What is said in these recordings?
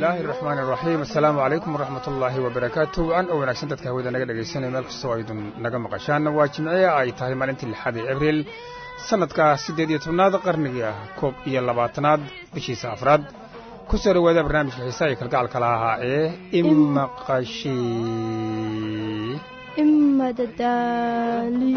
bismillaahi araxmaan iraxiim assalaamu calaykum waraxmat ullaahi wabarakaatu wacan oo wanaagsan dadka hawada naga dhegaysanaya meel kastoo aydun naga maqashaan waa jimciye ay tahay maalintii lixaad ee abriil sannadka siddeed iyo tobnaad qarnigii ah koob iyo labaatanaad bishiisa afraad ku soo dhowaada barnaamijka xiisaa iyo kalgacalka lahaa ee imaqashi imadadaali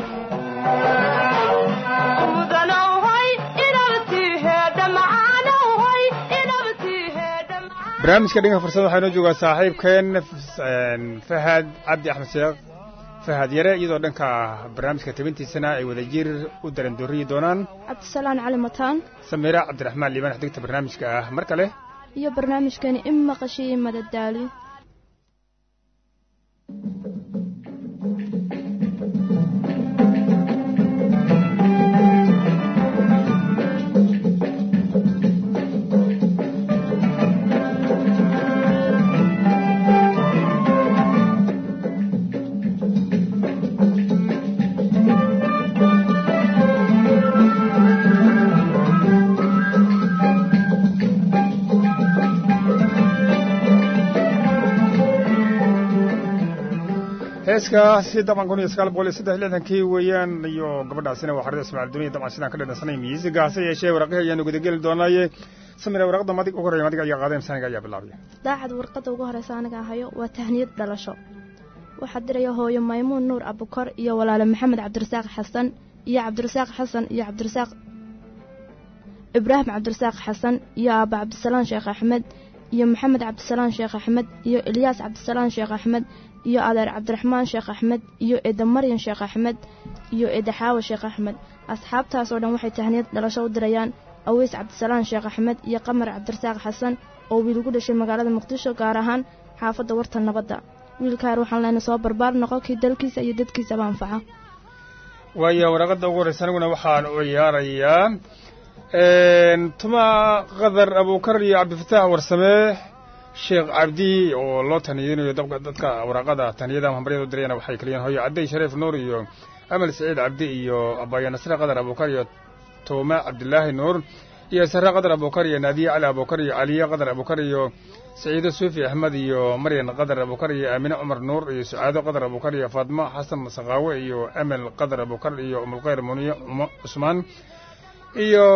barnaamijka dhanka fursada waxaa inoo joogaa saaxiibkeen fahad cabdi axmed sheekh fahad yare iyadoo dhanka barnaamijka tabintiisana ay wadajir u darandooriyi doonaan cabdisalaan cali mataan samiira cabdiraxmaan liibaan xdigta barnaamijka ah mar kale iyo barnaamijkani imaqashiy imadadaali heeskaasi dabcan kun iyo sagaal boqol iyo saddex lixdankii weeyaan iyo gabadhaasina waa xarida ismaaciil duniya dabcan sidaan ka dhadhansanay miisiga hase yeeshee waraqihii ayaanu gudageli doonaaye samira waraqda madig ugu horreya madiga ayaa qaadeen saniga ayaa bilaabaya daacad warqadda ugu horeysa aniga hayo waa tahniyad dhalasho waxaa diraya hooyo maymuun nuur abukor iyo walaale maxamed cabdirasaaq xasan iyo cabdirasaaq xasan iyo cabdirasaaq ibraahim cabdirasaaq xasan iyo aaba cabdisalaan sheekh axmed iyo maxamed cabdisalaan sheekh axmed iyo ilyaas cabdisalaan sheekh axmed iyo adeer cabdiraxmaan sheekh axmed iyo eeda maryan sheekh axmed iyo eeda xaawa sheekh axmed asxaabtaasoo dhan waxay tahniyad dhalasho u dirayaan aweys cabdisalaan sheekh axmed iyo qamar cabdirasaaq xasan oo wiil ugu dhashay magaalada muqdisho gaar ahaan xaafadda warta nabadda wiilkaar waxaan leyna soo barbaar noqo kii dalkiisa iyo dadkiisaba anfaca waayo waraqadda ugu horreysa aniguna waxaan u ciyaarayaa tuma qadar abuukar iyo cabdifataax warsamee sheekh cabdi oo loo taniyeynayo dadka waraaqada taniyada hambaryada u dirayana waxay kaliyiin hooyo cadday shariif nuur iyo amal saciid cabdi iyo abaya nasre qadar abuukar iyo tooma cabdilaahi nuur iyo sare qadar abuukar iyo naadiye cali abuukar iyo caliye qadar abuukar iyo saciido suufi axmed iyo maryan qadar abuukar iyo aamine cumar nuur iyo sucaado qadar abuukar iyo faadmo xasan saqaawe iyo amel qadar abuukar iyo umulkhayr muniye cusmaan iyo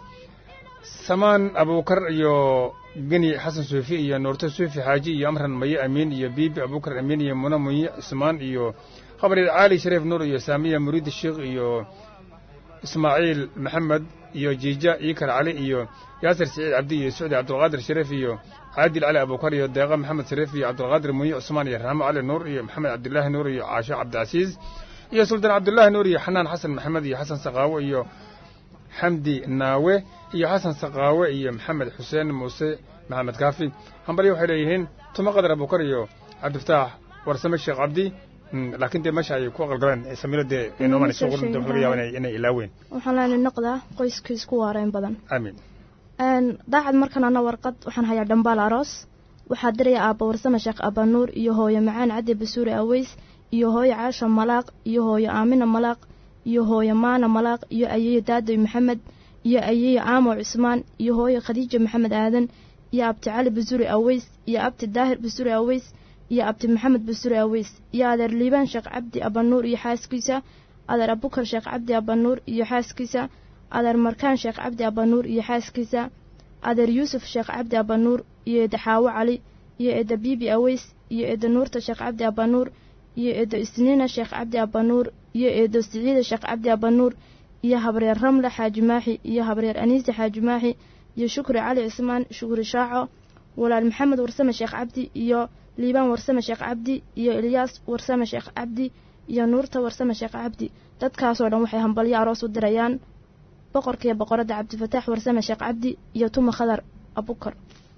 samaan abuukar iyo geni xasan suufi iyo nuurto suufi xaaji iyo amran maye amiin iyo biibi abuukar amiin iyo muna munye cusmaan iyo khabaryar caali shariif nuur iyo saamiya muriidi sheekh iyo ismaaciil maxamed iyo jiija iikar cali iyo yaasir siciid cabdi iyo sucdi cabdulqaadir shariif iyo caadil cali abuukar iyo deeqa maxamed shariif iyo cabdulqaadir munye cusmaan iyo raxmo cali nuur iyo maxamed cabdilaahi nuur iyo caasho cabdicasiis iyo sultaan cabdulaahi nuur iyo xanaan xasan maxamed iyo xasan saqaawo iyo xamdi naawe iyo xasan saqaawe iyo maxamed xuseen muuse maxamed kaafi hambalyo waxay leeyihiin tuma qadar abuukar iyo cabdifataax warsame sheekh cabdi laakiin dee meesha ay ku aqalgaleen samiro dee inooman isu qorin dee laga yaaba inay ilaaween waxaan leyna noqdaa qoyskiis ku waareen badan aamin daacad markan ana warqad waxaan hayaa dhambaal aroos waxaa diraya aabba warsame sheekh abanuur iyo hooyo macaan caddi basuuri aweys iyo hooyo caasha malaaq iyo hooyo aamina malaaq iyo hooyo maana malaaq iyo ayeeyo daadoy maxamed iyo ayeeyo caamo cusmaan iyo hooyo khadiija maxamed aadan iyo abti cali basuri aweys iyo abti daahir basuri aweys iyo abti maxamed basuri aweys iyo adeer liibaan sheekh cabdi abanuur iyo xaaskiisa adeer abukar sheekh cabdi abanuur iyo xaaskiisa adeer markaan sheekh cabdi abanuur iyo xaaskiisa adeer yuusuf sheekh cabdi abanuur iyo eeda xaawo cali iyo eeda biibi aweys iyo eeda nuurta sheekh cabdi abanuur iyo eedo isniina sheekh cabdi abanuur iyo eedo siciida sheekh cabdi abanuur iyo habreer ramle xaaji maaxi iyo habreer aniise xaaji maaxi iyo shukri cali cismaan shukri shaaco walaal maxamed warsame sheekh cabdi iyo liibaan warsame sheekh cabdi iyo ilyaas warsame sheekh cabdi iyo nuurta warsame sheekh cabdi dadkaasoo dhan waxay hambalyo aroos u dirayaan boqorkaiyo boqoradda cabdifataax warsame sheekh cabdi iyo tuma khadar abukar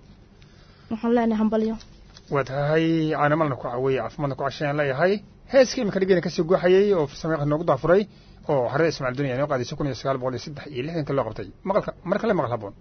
waxaan leenahay hambalyo waa tahay caanamalna ku caweeye caafimaadna ku cashayaan leeyahay heeskii iminka dhigeyna kasii guuxayey oo sameeqa noogu daafuray oo xarada ismaciil duniya inoo qaadaysa kun iyo sagaal boqol iyo saddex iyo lixdankii loo qabtay maqalka mar kale maqal haboon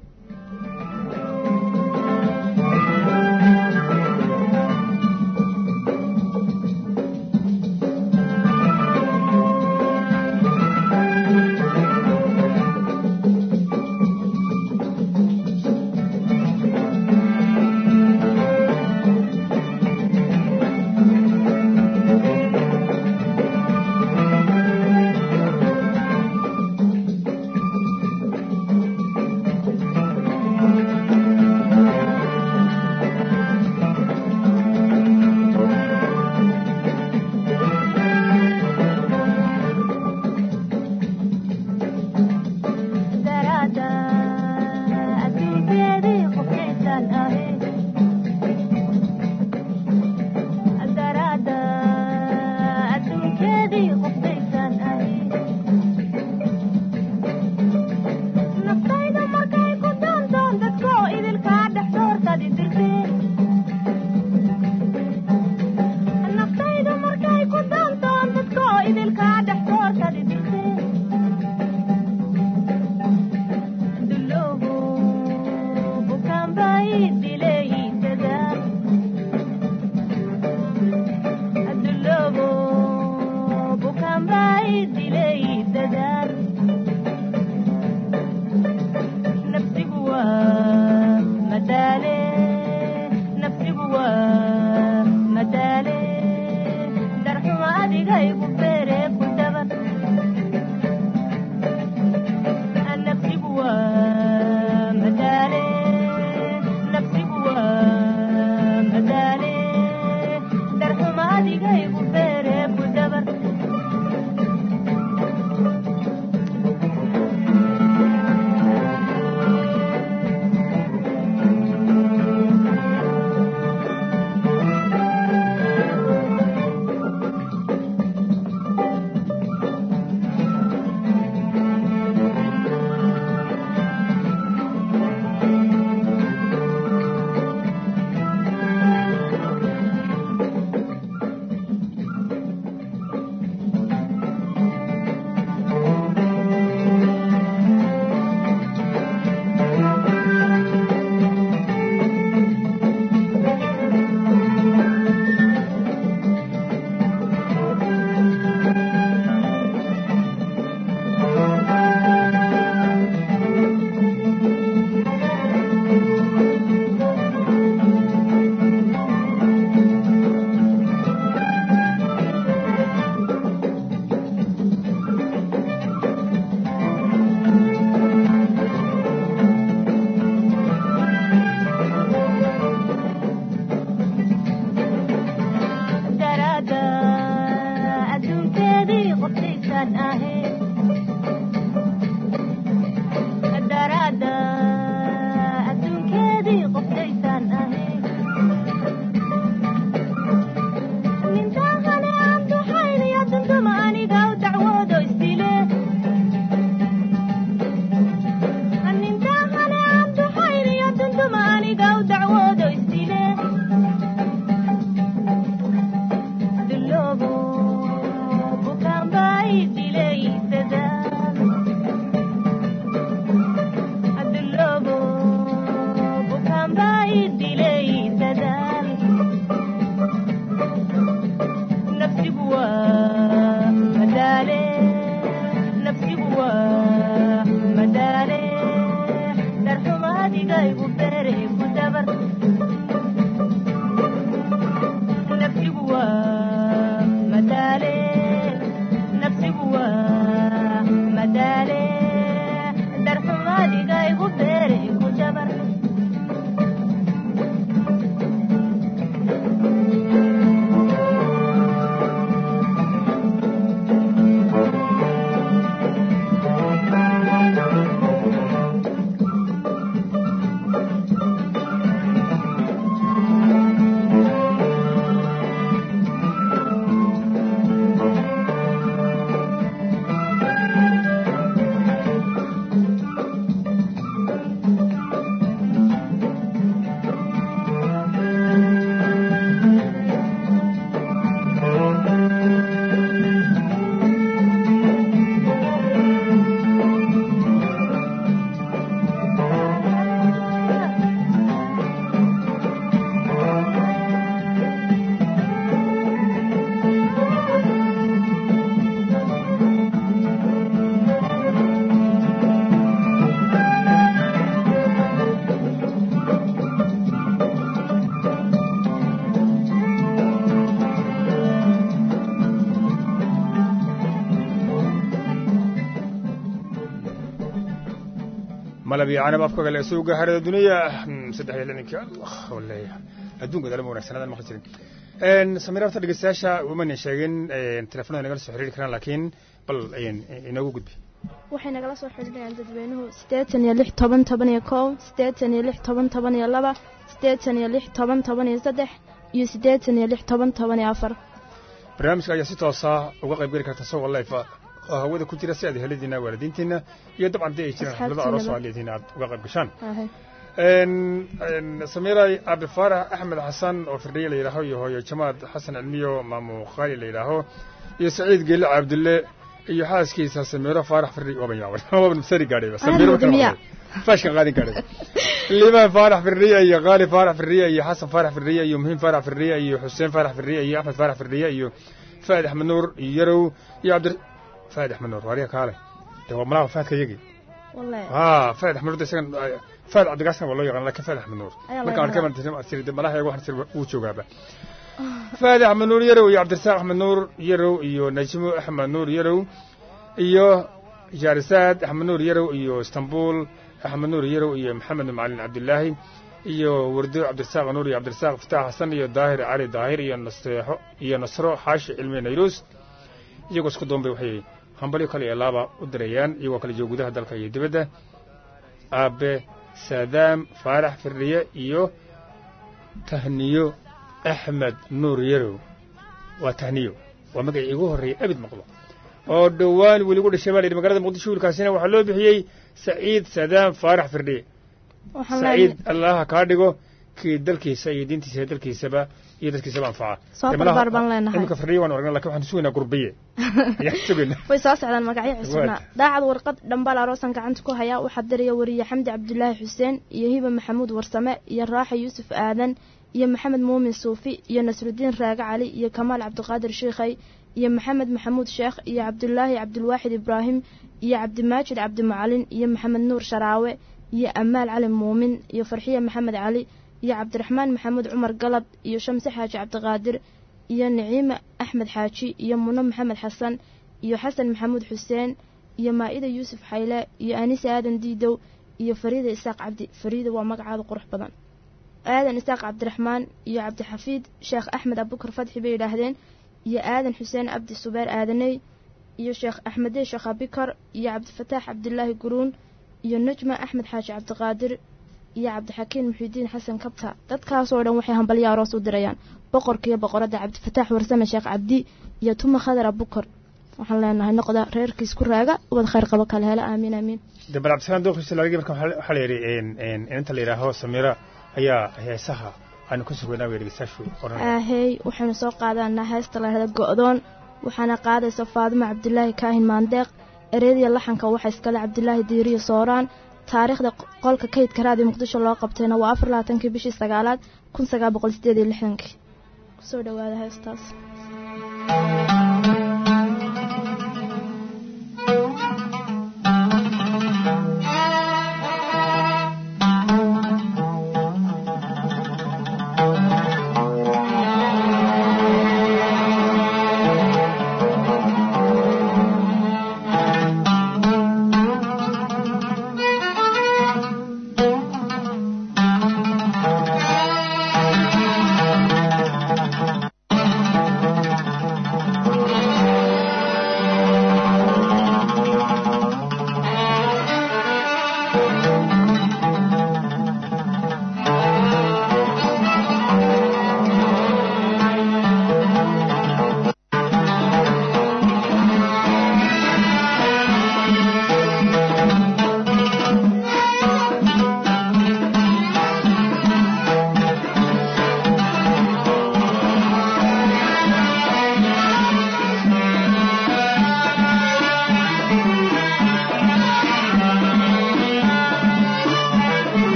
adigaygu beere ku dabar nafsigu waa madaale nafsigu waa madaale darxuma adigaygu beere ku dabar malab iyo canab afka kale suuga harada duniya saddex iyo lixdankii allah waleeya adduunka dalama wanaagsanaadan maqli jirin samira horta dhegeystayaasha umana sheegin telefonada nagala soo xiriiri karaan laakiin bal inoogu gudbi waxay nagala soo xidhinayaan dadweynuhu siddeetan iyo lix toban toban iyo kow siddeetan iyo lix toban toban iyo laba siddeetan iyo lix toban toban iyo saddex iyo siddeetan iyo lix toban toban iyo afar barnaamijka ayaa si toosa uga qayb geli karta isagoo life oo hawada ku jira si aad heladiina waalidiintiina iyo dabcan dee ay jiraan xaflada aroos oo leedihiin aad uga qayb gashaan samiray abi faarax axmed xasan oo firdhiye la yidhaaho iyo hooyo jamaad xasan cilmiyo maamu khaali la yidhaaho iyo saciid geelle cabdulle iyo xaaskiisa samiiro faarax firdhi waaban yaaban waaban sari gaadhay samiiro faashkan qaadin gaadhay liibaan faarax firdhiye iyo qaali faarax firdhiye iyo xasan faarax firdhiye iyo muhiim faarax firdhiye iyo xuseen faarax firdhiye iyo axmed faarax firdhiye iyo faad axmed nuur iyo yarow iyo cabdi faad axmed nuur waariya kaale de waa malaha faadka yagi ha faad axmed nuur isagan faad cabdigaasna waa loo yaqaan lakin faad axmed nuur marka arkay malaha yago waxaan uu joogaaba faad axmed nuur yarow iyo cabdirasaaq axmed nuur yarow iyo najmo axmed nuur yarow iyo jaarisaad axmed nuur yarow iyo istanbul axmed nuur yarow iyo maxamed macalin cabdilaahi iyo wardo cabdirasaaq nuur iyo cabdirasaaq fataax xasan iyo daahir cali daahir iyo naseexo iyo nasro xaashi cilmi nayruus iyagoo isku doonbay waxay hambalyo kale iyo laaba u dirayaan iyagoo kale jooga gudaha dalka iyo dibadda aabe saadaam faarax firdhiye iyo tahniyo axmed nuur yarow waa tahniyo waa magacii igu horreeyay abid maqlo oo dhowaan weligu dhashay baa la yidhi magaalada muqdisho wiilkaasina waxaa loo bixiyey saciid saadaam faarax firdhiye saciid allaha kaa dhigo kii dalkiisa iyo diintiisa iyo dalkiisaba iyo dadkiisaba anfaca soo barbaar baan leenahay iminka firdhiye waan aragnaa lakin waxaan sugaynaa gurbiye ayaan sugaynaa way soo socdaan magacyo cusubna daacad warqad dhambaal aroosan gacanta ku hayaa waxaa diraya wariye xamdi cabdulaahi xuseen iyo hiba maxamuud warsame iyo raaxa yuusuf aadan iyo maxamed muumin suufi iyo nasrudiin raage cali iyo kamaal cabdiqaadir shiikhay iyo maxamed maxamuud sheekh iyo cabdulaahi cabdulwaaxid ibraahim iyo cabdimaajid cabdimacalin iyo maxamed nuur sharaawe iyo amaal cali muumin iyo farxiye maxamed cali iyo cabdiraxmaan maxamuud cumar galab iyo shamse xaaji cabdiqaadir iyo niciime axmed xaaji iyo muno maxamed xasan iyo xasan maxamuud xuseen iyo maa'ida yuusuf xayle iyo anise aadan diidow iyo fariida isaaq cabdi fariida waa magacaada qurux badan aadan isaaq cabdiraxmaan iyo cabdixafiid sheekh axmed abukar fadxi bay yidhaahdeen iyo aadan xuseen abdi subeer aadaney iyo sheekh axmedey sheekh abikar iyo cabdifataax cabdilaahi guruun iyo najma axmed xaaji cabdiqaadir iyo cabdixakiin muxiudiin xasan kabta dadkaasoo dhan waxay hambalyo aroos u dirayaan boqorkiiyo boqoradda cabdifataax warsame sheekh cabdi iyo tuma khadar abukar waxaan leenahay noqda reerkiis ku raaga ubad khayr qabo kale hela aamiin aamiin de bal cabdisalaan dookhiisa laagi marka waxaa la yidhi inta la yidhaaho samira ayaa heesaha aanu ka sugaynaa way dhegeystayaashu oran aahey waxaynu soo qaadanaa heesta la yidhahda go'doon waxaana qaadaysa faadimo cabdilaahi kaahin maandeeq ereyadiya laxanka waxaa iskale cabdilaahi diiriyo sooraan taariikhda qolka kaydka raadiyo muqdisho loo qabtayna waa afar labaatankii bishii sagaalaad kun sagaal boqol sideed iyo lixdankii kusoo dhawaada heestaas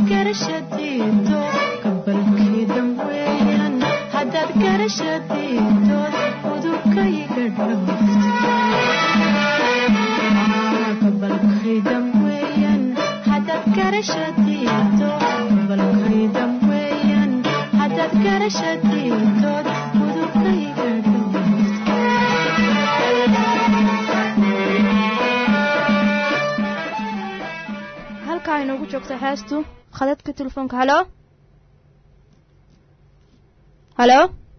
garashadiido gabalkeedan weeyaan haddaad garashadiidood udurkayga dhowgabalkaydan weeyaan haddaad garashadiido gabalkaydan weeyaan haddaad garashadiidood udurkayga halkaa inoogu joogta heestu khadadka telefoonka halo halo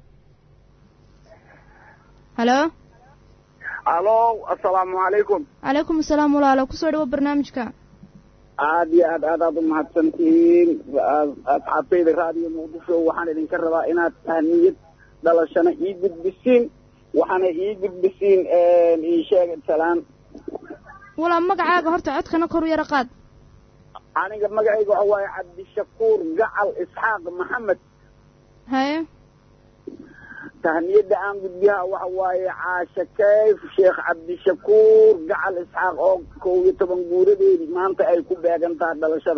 halo alo assalaamu calaykum calaykum asalaam walaalo kusoo dhawo barnaamijka aad iyo aad aad aad u mahadsantihiin asxaabtayda raadiyo muqdisho waxaan idinka rabaa inaad tahniyad dhalashana ii gudbisiin waxaana ii gudbisiin ii sheeg salaan walaa magacaaga horta codkana kor u yara qaad aniga magacayga waxa waaye cabdishakuur gacal isxaaq maxamed haye tahniyadda aan gudbiyaha waxa waaye caasha kayf sheekh cabdishakuur gacal isxaaq oo kow iyo toban guuradeedii maanta ay ku beegan tahay dhalashada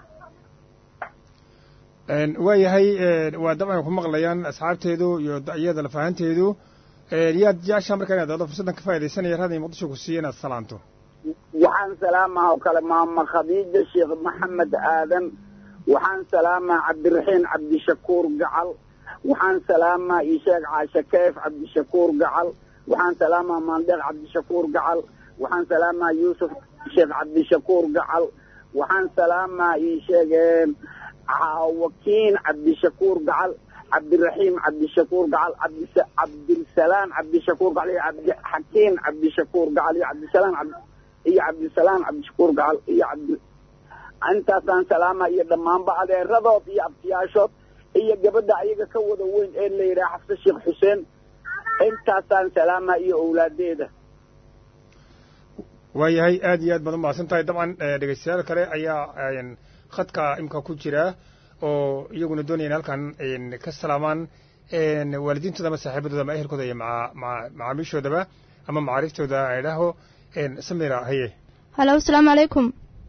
waayahay waa dabcan ku maqlayaan asxaabteedu iyo iyada lafahanteedu yaad jeceshaa markaa inaad dado fursaddan ka faa'idaysanaya raadiyo muqdisho ku siiya inaad salaanto waxaan salaamaha oo kale maama khadiija sheekh maxamed aadan waxaan salaamaa cabdiraxiin cabdishakuur gacal waxaan salaamaa isheeg caasha kayf cabdishakuur gacal waxaan salaamaa maandeeq cabdishakuur gacal waxaan salaamaa yuusuf sheekh cabdishakuur gacal waxaan salaamaa isheeg wakiin cabdishakuur gacal cabdiraxiim cabdishakuur gacal cabdilsalaan cabdishakuur gacal iyo cabdixakiin cabdishakuur gacal iyo cabdisalaan iyo cabdisalaam cabdishakuur gacal iyo cabdi intaasaan salaama iyo dhammaanba adeeradood iyo abtiyaashood iyo gabadha ayaga ka wada weyn ee la yidhaha xafse sheekh xuseen intaasaan salaama iyo owlaadeeda waayahay aad iyo aad baad umahadsan tahay dabcan dhegeystayaal kale ayaa khadka imka ku jira oo iyaguna doonaya in halkan ka salaamaan waalidiintooda ama saaxiibadooda ama ehelkooda iyo maa maa macaamiishoodaba ama macaariftooda idhaaho samira haye halo asalaamu calaykum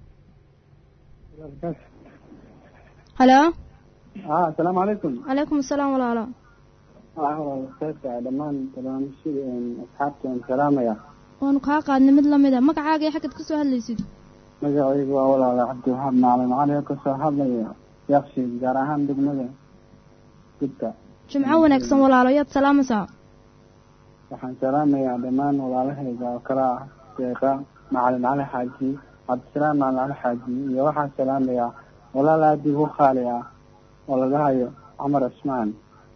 halo asalaamu calaykum calaykum asalaam walaalo kheyrka dhammaan barnaamijyada asxaabta aan salaamaya waanu kaa qaadnay mid lamid a magacaaga iyo xaggaad ka soo hadlaysid magacaygu waa walaala cabdiwahaab macalin cali oo kasoo hadlaya yakshiid gaar ahaan degmada gudka jimco wanaagsan walaalo yaad salaamaysaa waxaan salaamayaa dhammaan walaalahayga oo kale ah deeqa macalin cali xaaji cabdisalaam macalin cali xaaji iyo waxaan salaamayaa walaal aada igu qaali ah oo laga hayo cumar cismaan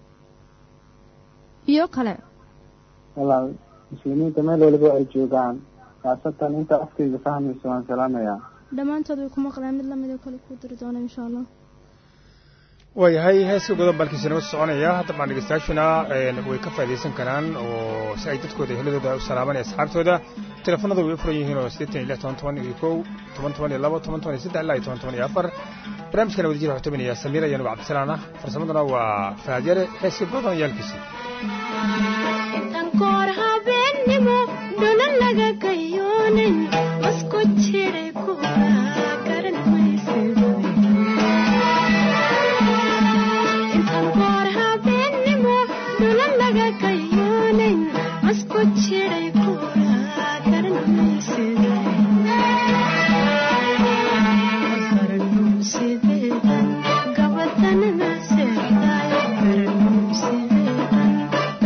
iyo kale walaal muslimiinta meel waliba ay joogaan khaasatan inta afkayga fahmayso waan salaamayaa dhammaantood way ku maqleen mid lamid oo kale kuu diri doona insha allah waayahay heeska godobaalkiisa noo soconaya dabcan dhegeystayaashuna way ka faa'idaysan karaan oo si ay dadkooda heladooda u salaamanaya asxaabtooda teleefanada way u furan yihiin oo siddeetan iyo lix toban toban iyo kow toban toban iyo labo toban toban iyo saddex ilaa iyo toban toban iyo afar barnaamijkana wadajir waxaa tobinaya samiira iyo nuba cabdisalaan ah farsamaduna waa faadyare heeska godan yaalkiisa intankoor habeennimo dhulan laga gayoonin masku jiray kuwa garan maysidintankoor habeennimo dhulan laga gayoonin masku jiray kuwa garan maysida garanuusideedan gabadanana seexdaay garanuusideedan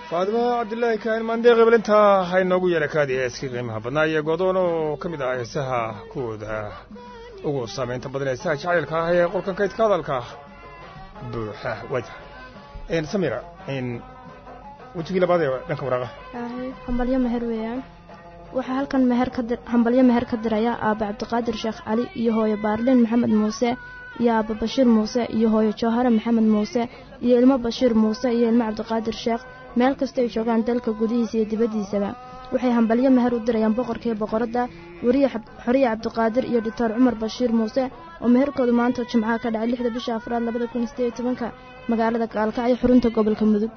faadimo cabdillaahi kaahin maandeeqi balintaa ha inoogu yeera kaadi heeskii qiimaha badnaa iyo godoon oo ka mid ah heesaha kuwooda ugu saamaynta badan heesaha jacaylka ah ee qolkan kaydka hadalka buuxa wajah samira wejigii labaad ee dhanka waraaqa hambalyo meher weeyaan waxaa halkan meher ka dir hambalyo meher ka diraya aaba cabdiqaadir sheekh cali iyo hooyo baarliin maxamed muuse iyo aaba bashiir muuse iyo hooyo jawhare maxamed muuse iyo ilmo bashiir muuse iyo ilmo cabdiqaadir sheekh meel kasta ay joogaan dalka gudihiisa iyo dibaddiisaba waxay hambalyo meher u dirayaan boqorkaiyo boqoradda weriye xoriye cabdiqaadir iyo doctor cumar bashiir muuse oo meherkoodu maanta jimcaha ka dhacay lixda bisha afraad labada kun sideed tobanka magaalada gaalkacyo xurunta gobolka mudug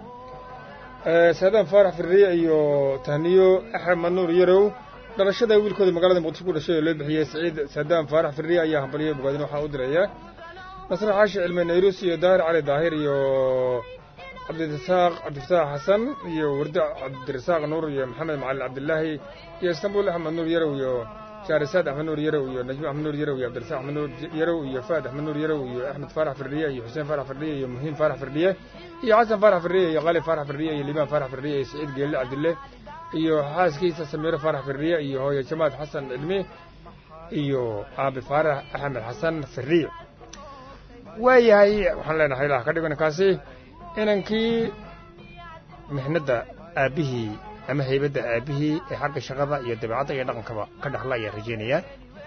saadaan faarax firriye iyo tahniyo axmed nuur yarow dhalashada wiilkooda magaalada muqdisho ku dhashay oo loo bixiyey saciid saadaan faarax firriye ayaa hambalyo bogaadin waxaa u diraya nasre xaashi cilmi nayrus iyo daahir cali daahir iyo cabdirasaaq cabdifataax xasan iyo wardo cabdirasaaq nuur iyo maxamed macalin cabdilaahi iyo istanbul axmed nuur yarow iyo jaarisaad axmed nuur yarow iyo najmo axmed nuur yarow iyo cabdirasaaq axmed nuur yarow iyo faad axmed nuur yarow iyo axmed faarax firdhiye iyo xuseen faarax firdhiye iyo muhiim faarax firdhiye iyo xasan faarax firdhiye iyo qali faarax firdhiye iyo liibaan faarax firdhiye iyo saciid geelle cabdille iyo xaaskiisa samiiro faarax firdhiye iyo hooyo jamaad xasan cilmi iyo aabi faarax axmed xasan firdhiye waayahay waxaan leenahay ilaah ka dhigo ninkaasi inankii mixnadda aabbihii ama haybadda aabbihii ee xagga shaqada iyo dabeecadda iyo dhaqankaba ka dhaxla ayaa rajaynayaa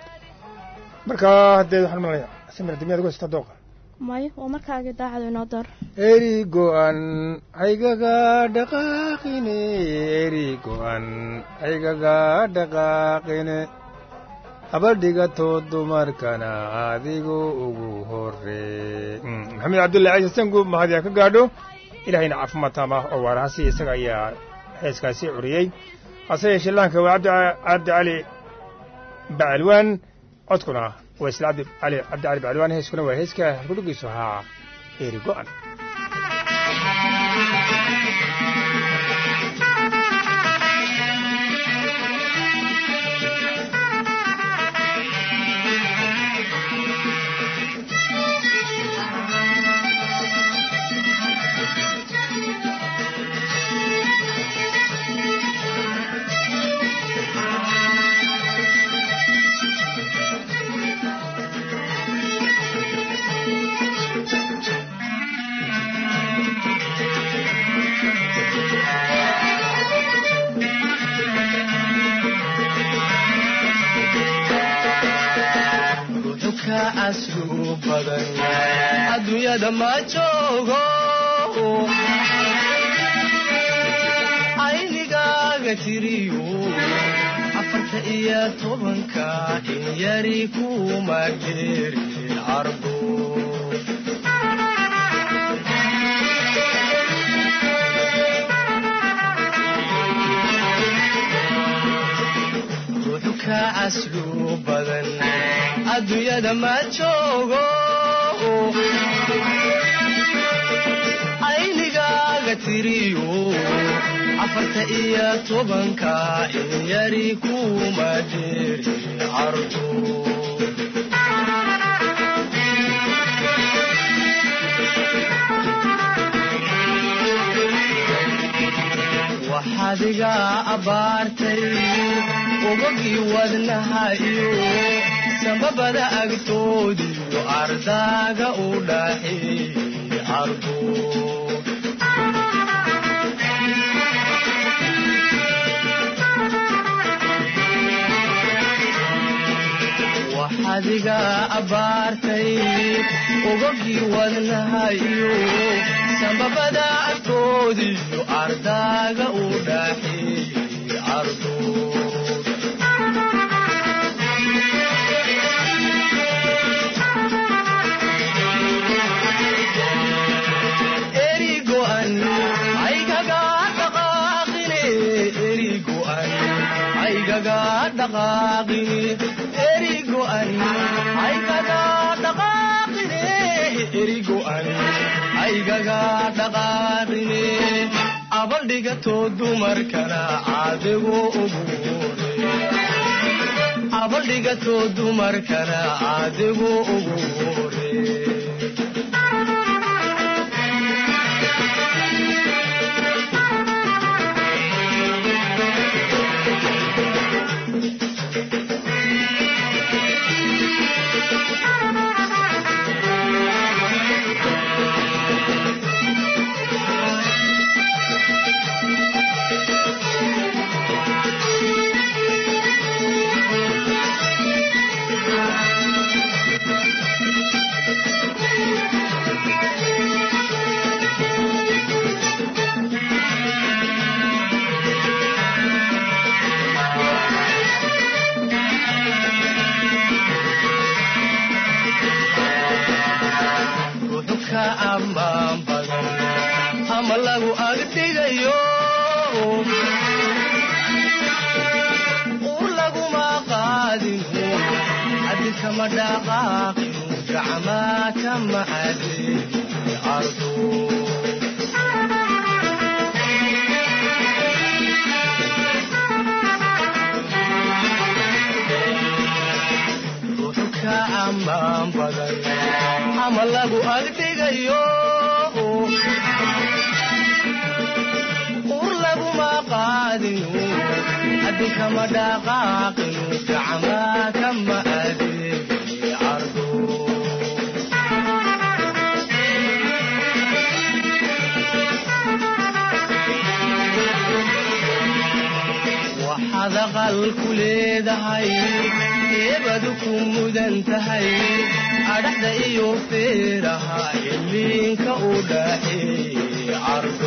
marka haddee waxaan malaya samir dimiyaad ugu haystaa dooqa may waa markaagii daacadu inoo door eri go'an haygaga dhaqaaqine eri go'an haygaga dhaqaaqine habadhigato dumarkana adigu ugu horee maxamed cabdullahi ciise sangu mahadiyaa ka gaadho ilahayna caafimaad taama oo waarahasi isaga ayaa heeskaasi curiyey hase yeeshee laanka waa cabdi cali bacalwaan codkuna waa isla cabdi cali cabdi cali bacalwaan heeskuna waa heeska halkudhigiisu ahaa eeri go'an adduunyada ma joogo aynigaaga tiriyo afarta iyo tobanka in yari kuma geerin carbo ruuxu ka caslu badan adduunyada ma joogo aynigaaga tiriyo afarta iyo tobanka in yari kuma jeerin cardo waxaad iga abbaartay ubagii wadnaha iyo sambabada agtoodiyo ardaaga u dhaxeeyey cardo waxaad iga abbaartay ubagii wadnaha iyo sambabada agtoodiyo ardaaga u dhaxeeyey cardo aygaga dhaqaaqine abaldhigato dumarkana caadigu ugu abaldhigato dumarkana caadigu ugu hore ammaan badan ama lagu agdhigayo ur laguma qaadinu haddi kama dhaqaaqinu gacmaa kama cadeeyi ardo ruuxu ka ammaan badan ama lagu agdhigayo ur laguma qaadinu haddi kama dhaqaaqinu gacmaa kama adeegi ardo waxaad aqal ku leedahay eebadu ku mudan tahay adhaxda iyo feeraha iliinka u dhaxeey cardo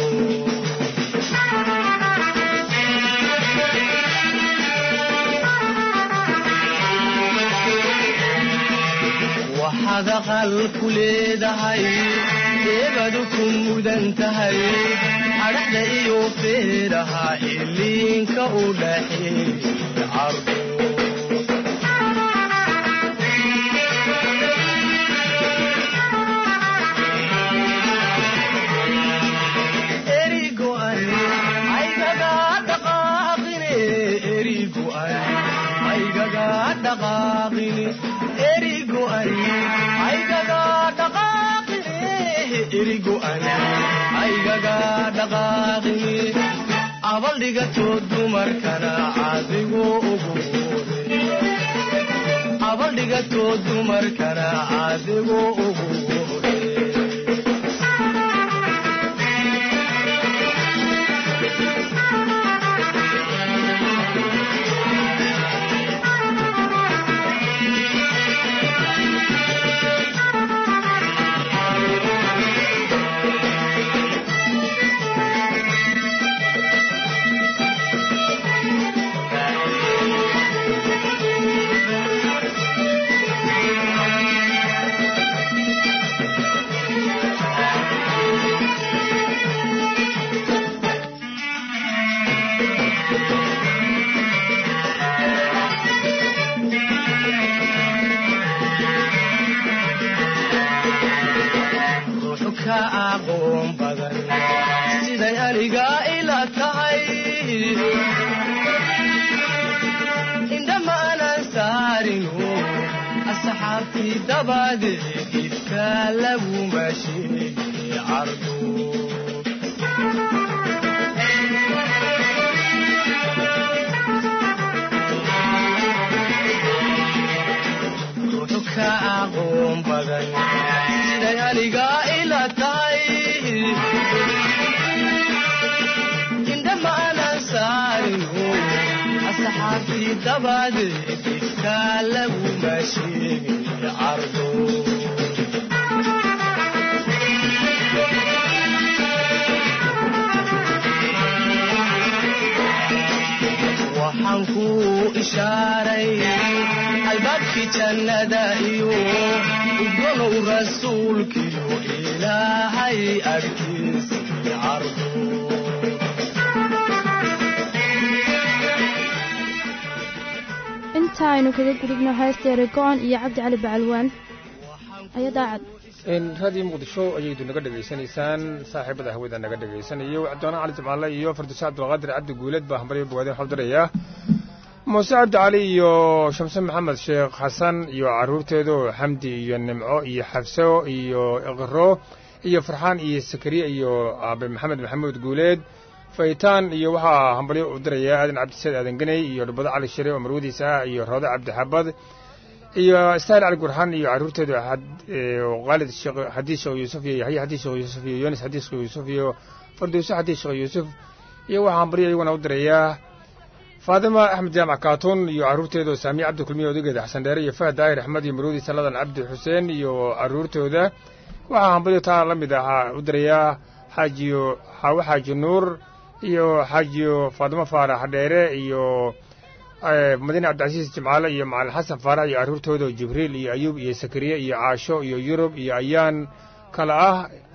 waxaad aqal ku leedahay eebadu ku mudan tahay adhaxda iyo feeraha iliinka u dhaxeey cardo erigo'an aygaga dhaqaaqine erigo'an aygaga dhaqaaqine erigo'an aygaga dhaqaaqine erigo'an aygaga dhaqaaqine abaldhigato dumarkana adigu ugu hore abaldhigato dumarkana adigu ugu hore ruuxu ka aqoon badan siday aniga ila tahay indhamaanan saarinu asxaabtii dabadeed ifka laguma sheegi cardo ruuxu ka aqoon badan siday aniga ila tahay indhamaanan saarinu asxaabtii dabadeed ifka laguma sheegi cardo waxaan ku ishaaray albaabkii jannada iyo udgonow rasuulkiyo ilaahay agtiisii cardo inta aynu kaga gudubno heesteere go-an iyo cabdi cali bacalwaan aya daacad raadiyo muqdisho ayaydu naga dhegaysanaysaan saaxiibada hawada naga dhegaysanayo cabdiwaana cali jimcaale iyo farduuse cabdulqaadir cabdi guuleed baa hambaryo bogaadeen xobdiraya muuse cabdi cali iyo shamse maxamed sheekh xasan iyo carruurteedu xamdi iyo nimco iyo xabso iyo iqro iyo farxaan iyo sakariye iyo aabe maxamed maxamuud guuleed faytaan iyo waxaa hambalyo u diraya aadan cabdisaid aadan ganey iyo dhubado cali shire oo marwadiisa ah iyo roode cabdixabad iyo stail cali gurxan iyo carruurteedu khaalid xadiis sheekh yuusuf iyo yaxya xadiis sheekh yuusuf iyo yunis xadiis sheekh yuusuf iyo farduuse xadiis sheekh yuusuf iyo waxaa hambalyo iyaguna u diraya faadima axmed jaamac kaatun iyo carruurteeda oo saamiye cabdi kulmiye odageeda xasan dheere iyo fahad daahir axmed iyo marwadiisa ladan cabdi xuseen iyo carruurtooda waxaa hambalyo taa la mid ahaa u dirayaa xaajiyo xaawo xaaji nuur iyo xaajiyo faadimo faarax dheere iyo madiine cabdicasiis jimcaale iyo macalin xasan faarax iyo carruurtooda oo jibriil iyo ayuub iyo sakariye iyo caasho iyo yurub iyo ayaan kale ah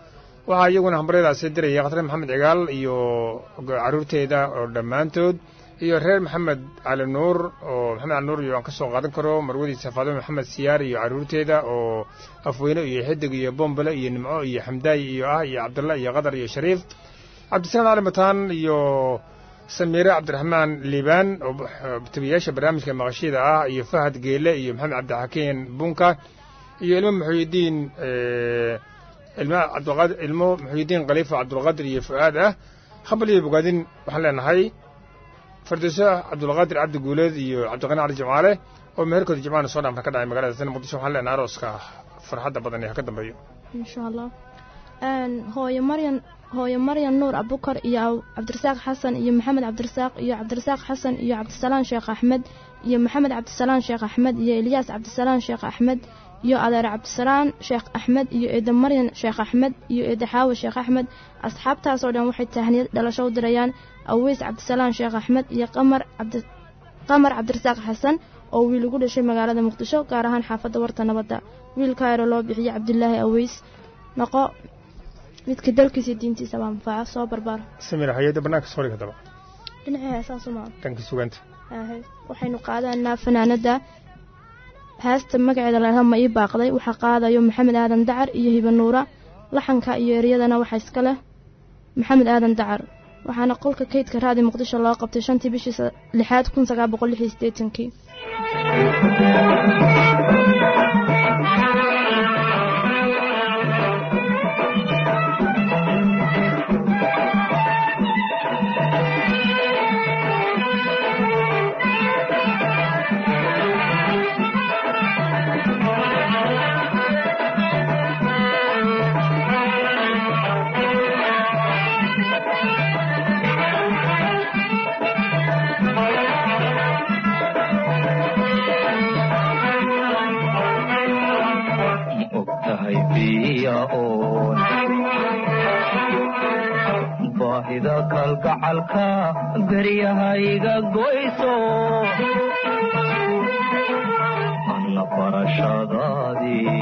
waxaa iyaguna hambaryadaasi diraya khatar maxamed cigaal iyo caruurteeda oo dhammaantood iyo reer maxamed cali nuur oo maxamed cali nuur iyo aan ka soo qaadan karo marwadiisa faadimo maxamed siyaar iyo caruurteeda oo afweyne iyo xidig iyo bombale iyo nimco iyo xamdaay iyo ah iyo cabdalla iyo qadar iyo shariif cabdisalaam cali mataan iyo samiire cabdiraxmaan liibaan oo tabiyaasha barnaamijka maqashida ah iyo fahad geele iyo maxamed cabdixakiin bunka iyo ilmo muxuudiin ilmo cabdiqaadir ilmo muxuudiin khaliifa cabdulqaadir iyo fu'aad ah habal iyo bogaadin waxaan leenahay fardeyso cabdulqaadir cabdi guuleed iyo cabdiqani cali jimcaale oo meherkooda jimcaana soo dhaamar ka dhacay magaalada sana muqdisho waxaan leenahay arooska farxadda badan ee ha ka dambeeyo insha allah hooyo maryan hooyo maryan nuur abukar iyo cabdirasaaq xasan iyo maxamed cabdirasaaq iyo cabdirasaaq xasan iyo cabdisalaan sheekh axmed iyo maxamed cabdisalaan sheekh axmed iyo ilyaas cabdisalaan sheekh axmed iyo adeer cabdisalaan sheekh axmed iyo eeda maryan sheekh axmed iyo eeda xaawo sheekh axmed asxaabtaas oo dhan waxay tahniyad dhalasho u dirayaan aweys cabdisalaan sheekh axmed iyo qamar cabdi qamar cabdirasaaq xasan oo wiil ugu dhashay magaalada muqdisho gaar ahaan xaafadda warta nabadda wiilka ero loo bixiyey cabdilaahi aweys noqo midka dalkiisa diintiisa baa manfaaca soo barbaar samira hay-adda bannaanka soo dhig haddaba dhinacii heesaasu maa dhanka suganta waxaynu qaadanaa fanaanada heesta magaceeda lahaa ma ii baaqday waxaa qaadayo maxamed aadan dacar iyo hiba nuura laxanka iyo eryadana waxaa iska leh maxamed aadan dacar waxaana qolka kaydka raadi muqdisho loo qabtay shantii bishii lixaad kun sagaal boqol lix iyo siddeetankii baahida kalgacalka garyahayga goyso anna barashadaadii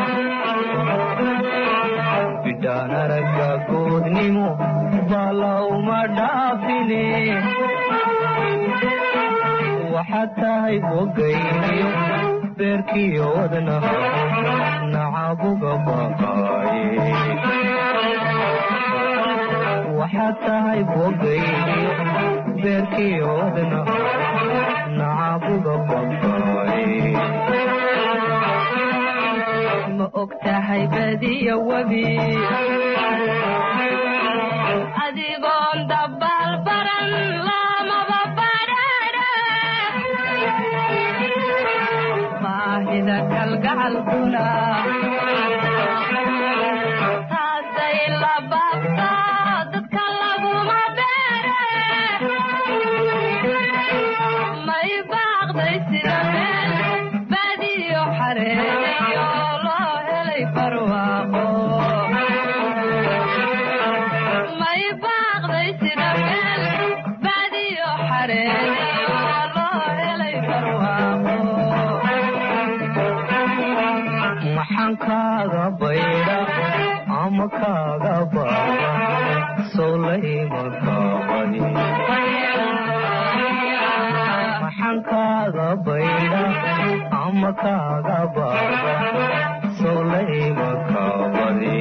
bidhaan aragga goodnimo balawma dhaafine waxaad tahay bogayniyo beerkiyo wadnaha nacabuga baqaaye waxaad tahay bogayniyo beerkiyo wadnaha nacabuga baqaaye ma og tahay badiya webi adigoon dabaal baran lamaba badhaadha baahida kalgacalkuna taasay la baabta dadka laguma beere may baaqday sida meel badiyo xareeyo loo helay barwaaqo may baaqday sida meel badiyo xareeyo loo helay barwaaqo maxaan kaaga baydha ama kaaga baaba sowlayma kaabani maxaan kaaga baydha ama kaaga baaba sowlayma kaabani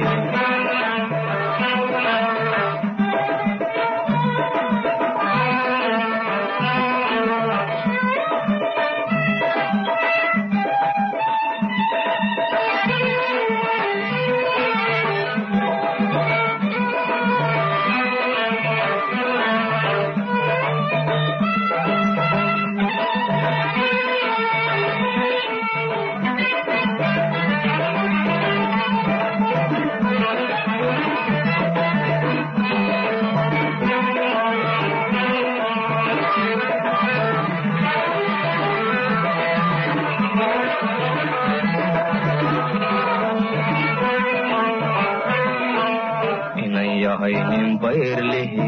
inan yahay nin bayrlihi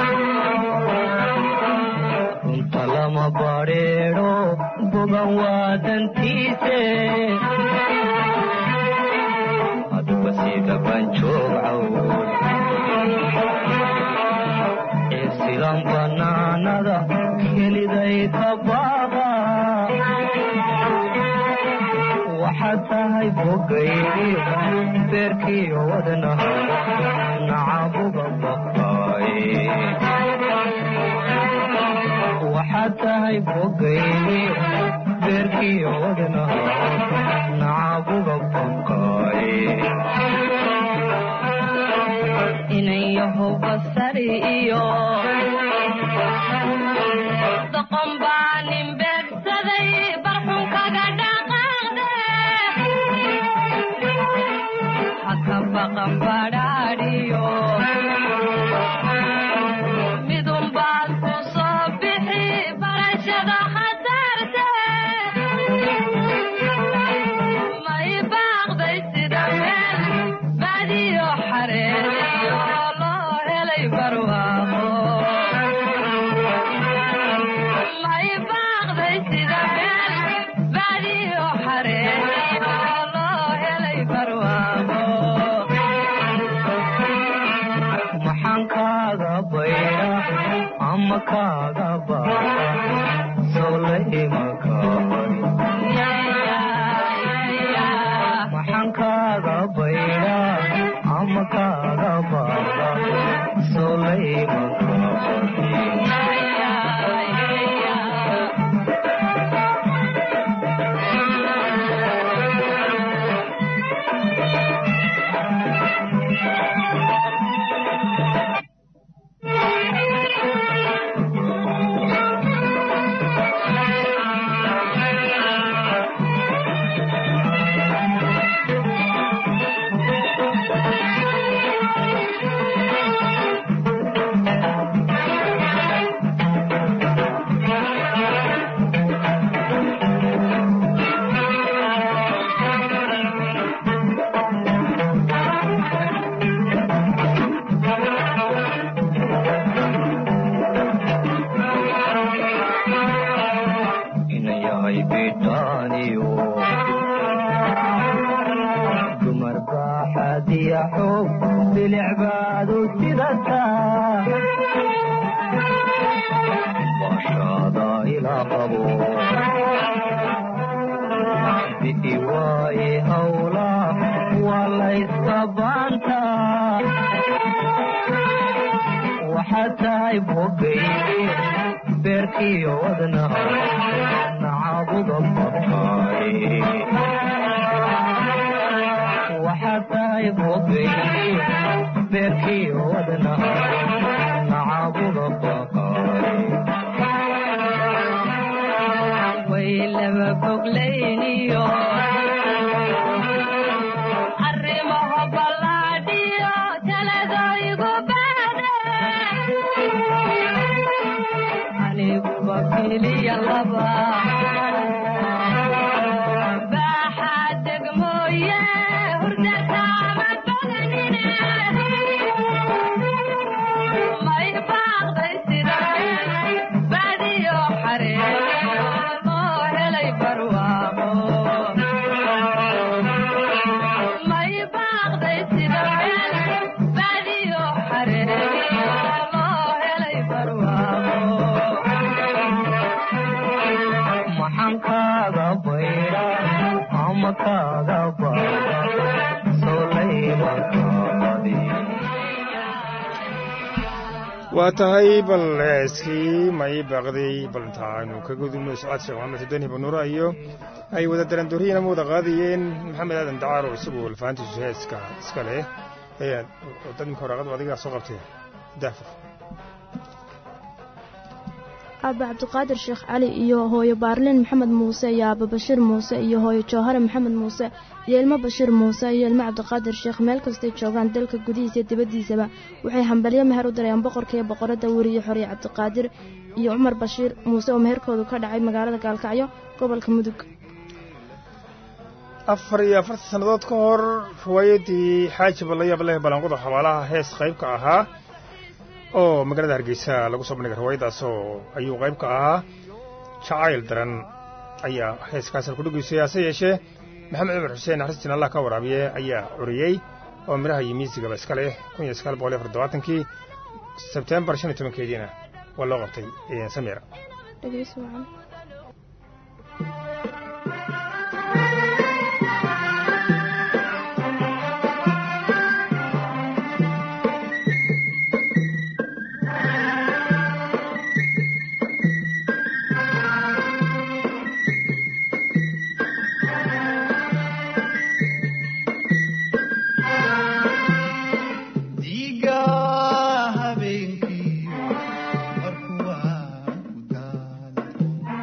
runta lama badheedho bogan waadantiise aduba sida banjoog cawd ka baaba waxaad tahay bogaygiyo beerkiyo wadnaha nacabuga baqaaye waxaad tahay bogaygiyo beerkiyo wadnaha nacabuga baqaaye inayaho basari iyo doqon baa nin beegsaday barxun kaga dhaqaaqde haka baqan badhaadhiyo midun baad ku soo bixi barashada khasaarte may baaqday sida meel badiyo xareeriyo loo helay barwaaqo may baaqday sida meel badiyo xareeriyo loo helay barwaaqo maxaan kaaga bayra ama kaaga baara sowla imakaari maxaan kaaga bayra ama kaaga baara sowla imakaari ina yahay bidhaaniyo dumar baaxadiya xoog bilicbaadu sidataa baashaada ilaa qabo bi'i waaye hawla waa layska baantaa waxaad tahay bogaygi beerkiyo wadnaha nacabuga baqaaye waxaad tahay bogaygi beerkiyo wadnaha nacabuga baqaaye way laba foglayniyo arrimaho ballaadhiyo taladaygu baade aniguba keliya laba baaxaa degmooye hurdataama badanine may baaqday sida badiyo xareeriyo loo helay barwaaqo may baaqday sida badiyo xareeriyo loo helay barwaaqo maxaan kaaga bayra ama kaaga baara sowlaymakaadi waa tahay bal heeskii may baaqday bal inta aynu ka gudubno socod sheekh maxamed xudeen hibanuura iyo ay wada darandooriyeen ama wada qaadayeen maxamed aadan dacaaro isagu lafahantiisu heeska iska leh ee dad imka waraqadu adigaa soo qabtay daafur aaba cabdiqaadir sheekh cali iyo hooyo baarlin maxamed muuse iyo aaba bashiir muuse iyo hooyo jawhare maxamed muuse iyo ilmo bashiir muuse iyo ilmo cabdiqaadir sheekh meel kastay joogaan dalka gudihiisa iyo dibaddiisaba waxay hambalyo meher u dirayaan boqorka iyo boqoradda weriye xoriye cabdiqaadir iyo cumar bashiir muuse oo meherkoodu ka dhacay magaalada gaalkacyo gobolka mudug afar iyo afartan sannadood ka hor riwaayaddii xaaji ballayaab leh balanquda xabaalaha hees qayb ka ahaa oo magaalada hargeysa lagu soo bandhigay riwaayaddaasoo ayuu qayb ka ahaa jacayl daran ayaa heeskaas kudhugeysay hase yeeshee maxamed cumar xuseen naxariistiin allah ka waraabiye ayaa curiyey oo midhaha iyo miisigaba iska leh kun iyo sagaal boqol iyo afar dobaatankii sebtembar shan iyo tobankeediina waa loo qabtay samira dhegeysi wacan dhiiga habeenkii markuu waa ku daala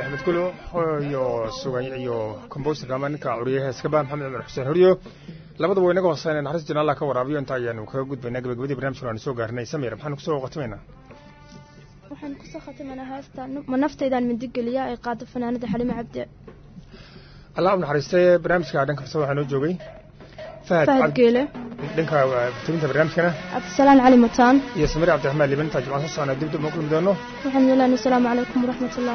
axmed gulo iyo sugan iyo comboserka ama ninka curiye heeskaba maxamed cumar xuseen horiyo labadaba wa inaga hooseyna naxariis jina allah ka waraabiyo inta ayaanu kaga gudbaynaa gabagabadii barnamijkan aanu soo gaarnay samir maxaanu kusoo khatimaynaa waxaan kusoo khatimanaa heesta ma naftaydaan mindigeliya ay qaado fanaanada xalime cabdi allah u naxariistay barnaamijka dhanka farsada waxaa noo joogay fahad fahad cabdi geele dhanka fataminta barnaamijkana cabdisalaan cali mataan iyo samir cabdiraxmaan liban intaa jimcaan soo socnaa dib dib ma kulmi doono waxaan yeelaan asalaamu calaykum waraxmat ullah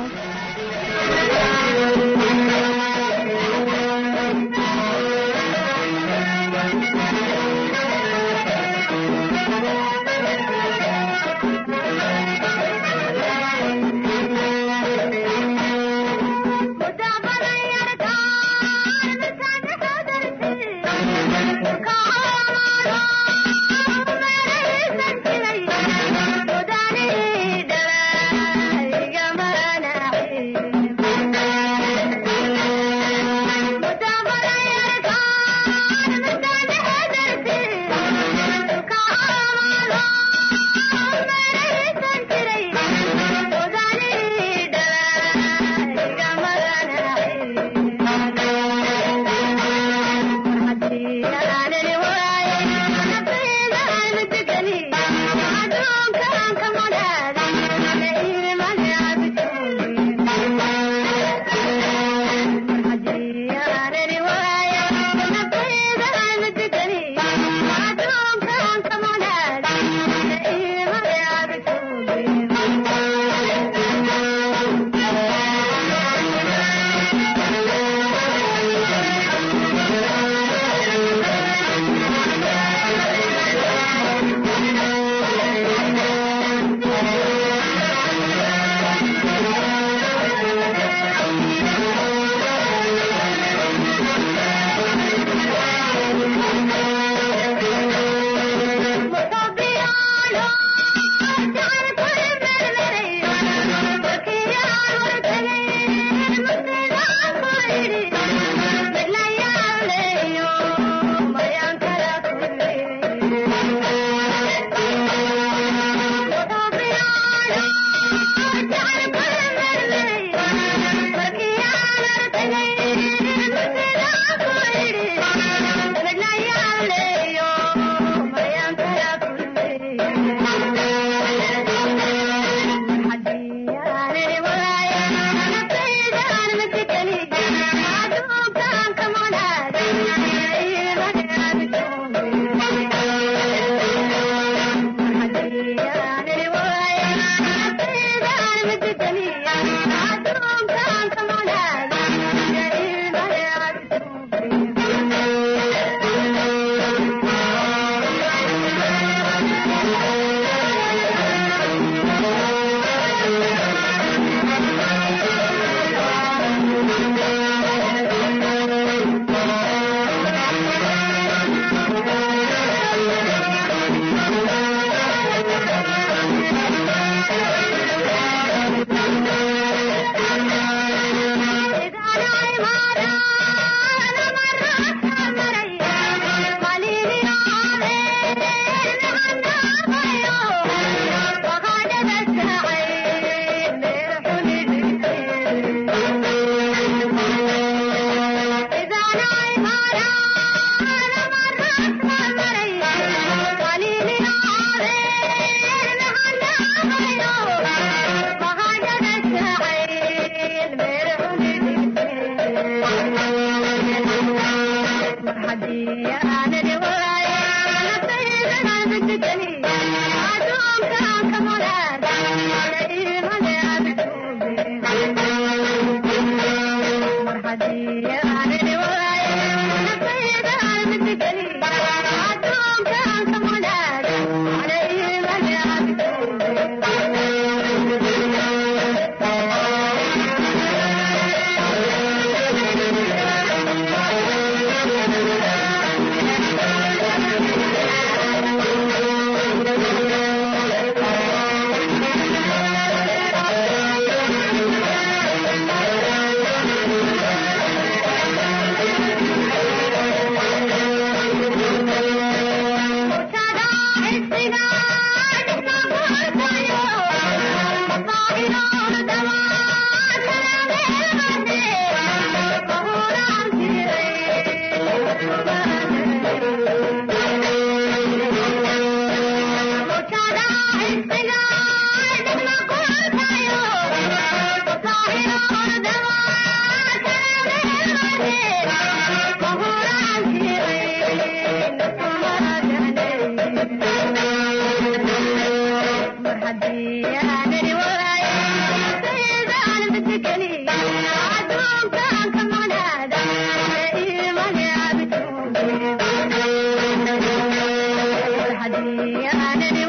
Yeah.